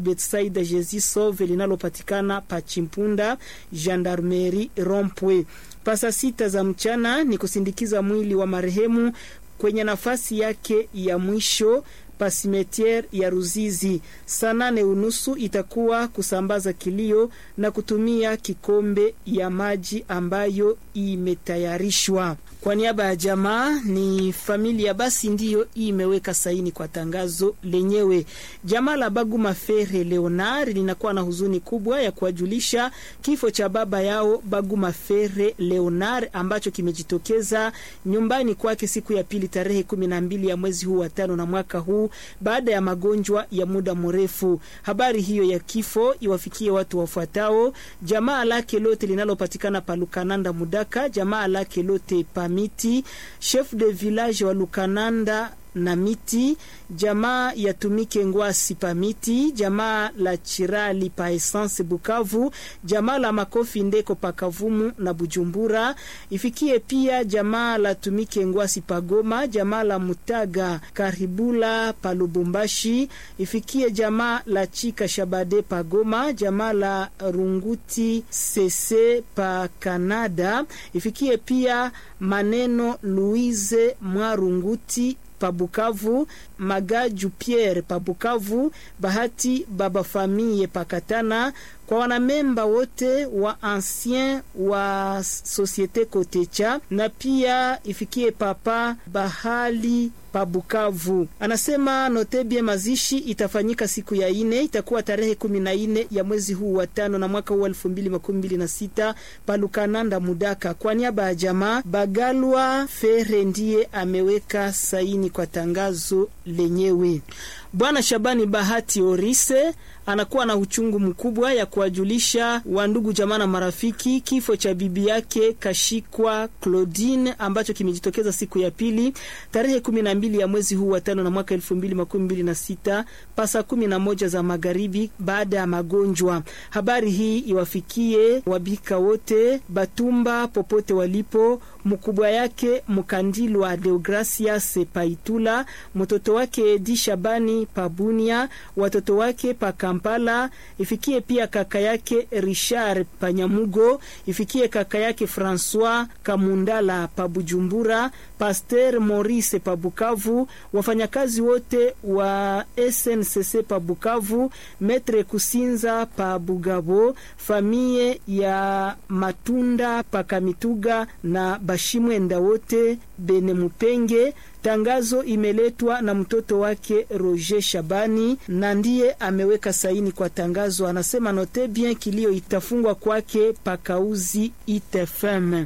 Betsaida Jesus Sauve linalopatikana Pachimpunda Gendarmerie Rompwe. Pasa sita za mchana ni kusindikiza mwili wa marehemu kwenye nafasi yake ya mwisho pasimetiere ya Ruzizi. Saa nane unusu itakuwa kusambaza kilio na kutumia kikombe ya maji ambayo imetayarishwa kwa niaba ya jamaa. Ni familia basi ndiyo imeweka saini kwa tangazo lenyewe. Jamaa la Baguma Fere Leonard linakuwa na huzuni kubwa ya kuwajulisha kifo cha baba yao Baguma Fere Leonard ambacho kimejitokeza nyumbani kwake siku ya pili tarehe kumi na mbili ya mwezi huu wa tano na mwaka huu baada ya magonjwa ya muda mrefu. Habari hiyo ya kifo iwafikie watu wafuatao: jamaa lake lote linalopatikana pa Lukananda Mudaka, jamaa lake lote pa Miti, chef de village wa Lukananda na Miti, jamaa ya Tumike Ngwasi pa Miti, jamaa la Chirali pa Essence Bukavu, jamaa la Makofi Ndeko pa Kavumu na Bujumbura. Ifikie pia jamaa la Tumike Ngwasi pa Goma, jamaa la Mutaga Karibula pa Lubumbashi. Ifikie jamaa la Chika Shabade pa Goma, jamaa la Runguti Sese pa Kanada. Ifikie pia maneno Louise Mwarunguti Pabukavu, Magaju Pierre Pabukavu, Bahati Baba Famille Pakatana, kwa wanamemba wote wa ancien wa Societe Kotecha na pia ifikie papa Bahali Pabukavu. Anasema notebie mazishi itafanyika siku ya ine, itakuwa tarehe kumi na ine ya mwezi huu wa tano na mwaka huu elfu mbili makumi mbili na sita Palukananda Mudaka. Kwa niaba ya jamaa Bagalwa Fere ndiye ameweka saini kwa tangazo lenyewe. Bwana Shabani Bahati Orise anakuwa na uchungu mkubwa ya kuwajulisha wandugu jamaa na marafiki kifo cha bibi yake Kashikwa Claudine ambacho kimejitokeza siku ya pili tarehe kumi na mbili ya mwezi huu wa tano na mwaka elfu mbili makumi mbili na sita pasa kumi na moja za magharibi baada ya magonjwa. Habari hii iwafikie wabika wote Batumba popote walipo, mkubwa yake Mkandilwa Deogracias Paitula, mtoto wake Edi Shabani Pabunia, watoto wake pa Kampala, ifikie pia kaka yake Richard Panyamugo, ifikie kaka yake Francois Kamundala pa Bujumbura, Pasteur Maurice pa Bukavu, wafanyakazi wote wa SNCC pa Bukavu, Metre Kusinza pa Bugabo, famie ya Matunda pa Kamituga na Bashimwenda wote Bene Mupenge. Tangazo imeletwa na mtoto wake Roger Shabani na ndiye ameweka saini kwa tangazo. Anasema note bien kilio itafungwa kwake pakauzi itfm.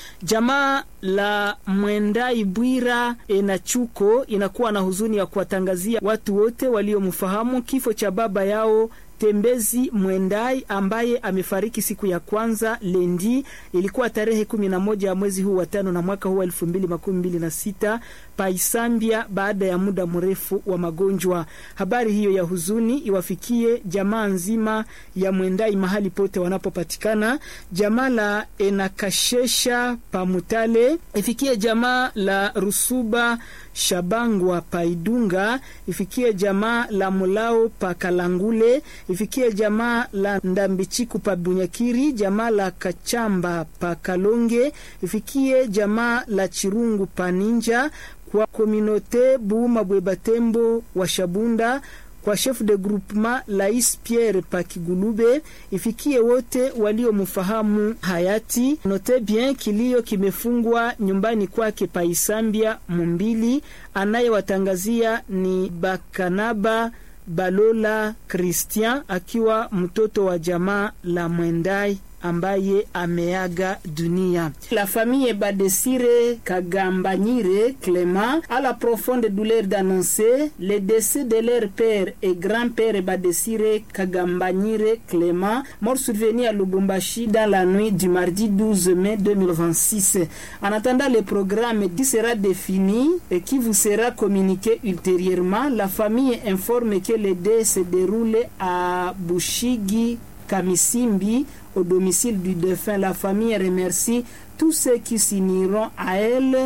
Jamaa la Mwendai Bwira Enachuko inakuwa na huzuni ya kuwatangazia watu wote waliomfahamu kifo cha baba yao Tembezi Mwendai ambaye amefariki siku ya kwanza lendi, ilikuwa tarehe kumi na moja ya mwezi huu wa tano na mwaka huu elfu mbili makumi mbili na sita paisambia baada ya muda mrefu wa magonjwa. Habari hiyo ya huzuni iwafikie jamaa nzima ya Mwendai mahali pote wanapopatikana, jamaa la Enakashesha Pamutale, ifikie jamaa la Rusuba Shabangwa Paidunga, ifikie jamaa la Mulao pa Kalangule, ifikie jamaa la Ndambichiku pa Bunyakiri, jamaa la Kachamba pa Kalonge, ifikie jamaa la Chirungu pa Ninja, kwa kominote Buuma Bwebatembo wa Shabunda kwa chef de groupement Lais Pierre Pakigulube, ifikie wote waliomfahamu hayati. Note bien kilio kimefungwa nyumbani kwake Paisambia Mumbili. Anayewatangazia ni Bakanaba Balola Christian akiwa mtoto wa jamaa la Mwendai ambaye ameaga dunia. La famille Badesire Kagambanyire Clément a la profonde douleur d'annoncer le décès de leur père et grand-père Badesire Kagambanyire Clément, mort survenu à Lubumbashi dans la nuit du mardi 12 mai 2026. En attendant le programme qui sera défini et qui vous sera communiqué ultérieurement, la famille informe que le dé se déroule à Bushigi Kamisimbi au domicile du défunt. La famille remercie tous ceux qui s'uniront à elle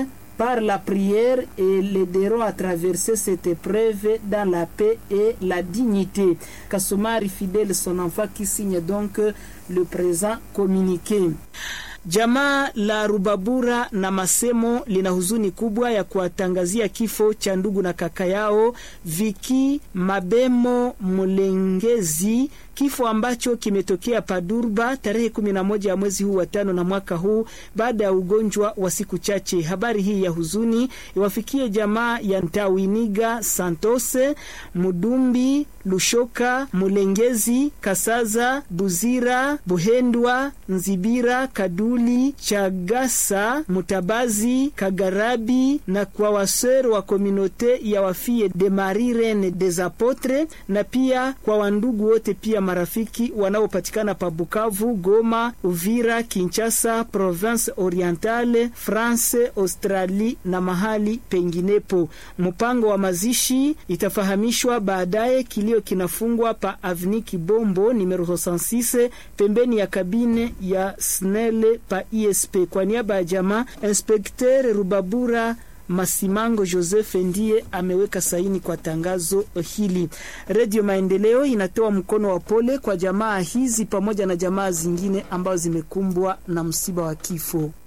par la prière et l'aideront à traverser cette épreuve dans la paix et la dignité. Kasumari fidèle son enfant qui signe donc le présent communiqué. Jamaa la Rubabura na Masemo lina huzuni kubwa ya kuwatangazia kifo cha ndugu na kaka yao Viki Mabemo Mulengezi, kifo ambacho kimetokea Padurba tarehe kumi na moja ya mwezi huu wa tano na mwaka huu baada ya ugonjwa wa siku chache. Habari hii ya huzuni iwafikie jamaa ya Ntawiniga Santose Mudumbi Lushoka Mulengezi Kasaza Buzira Buhendwa Nzibira Kaduli Chagasa Mutabazi Kagarabi na kwa wasero wa kominote ya wafie de Marie Reine des Apotres na pia kwa wandugu wote pia marafiki wanaopatikana pa Bukavu, Goma, Uvira, Kinshasa, Province Orientale, France, Australie na mahali penginepo. Mpango wa mazishi itafahamishwa baadaye. Kilio kinafungwa pa Avni Kibombo numero 66 pembeni ya kabine ya Snele pa ISP. Kwa niaba ya jamaa, Inspekter Rubabura Masimango Joseph ndiye ameweka saini kwa tangazo hili. Redio Maendeleo inatoa mkono wa pole kwa jamaa hizi pamoja na jamaa zingine ambazo zimekumbwa na msiba wa kifo.